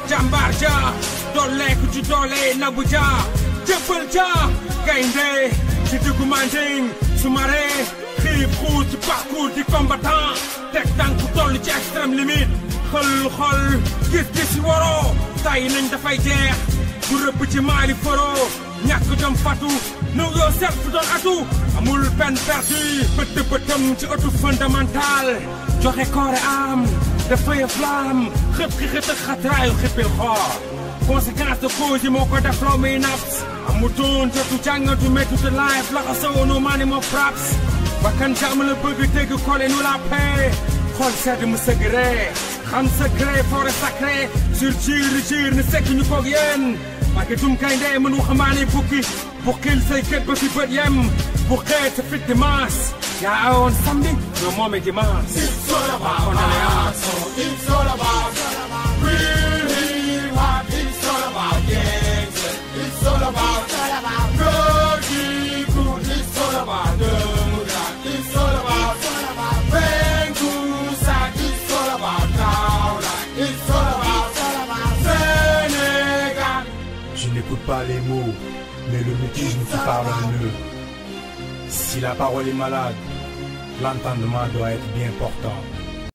jàmbaar ja dooleeku ci doole nabu ja jëppal ja gaynde ci diggu manding su mare xiib xuut ci parcours di combattant teg tànk toll ci extrême limite xël xol gis-gis yi waroo tay nañ dafay jeex bu rëbb ci maali foro ñàkk jom fatu know yourself doon atu amul peine perdue bët bëtam ci ëttu fondamental joxe koore am dafay flamme xëpp ki xët ak xatraayu xippil xoor conséquence de cause yi moo ko def loo muy naps amutoon jotu jàngatu méttu de life la xasoo no mani mo fraps bakkan jàmm la bëgg dégg kole nu la paix xool sedd mu secret xam secret forêt sacré sur jiir jiir ni sekk ñu koog yéen mage tum kay ndee mën waxambaane bukki bukkil say kët ba fi bët yem bu xeet sa fit dimanche yaa awoon samedi ñoo moome dimanche It's all about heart, so it's all about real hip hop. It's all about gangster. It's all about Rocky Crew. It's all about Demuda. It's all about Bengusa. It's all about Kaula. It's all about Sénégal. Je n'écoute pas les mots, mais le mutisme qui parle en eux. Si la parole est malade, l'entendement doit être bien portant.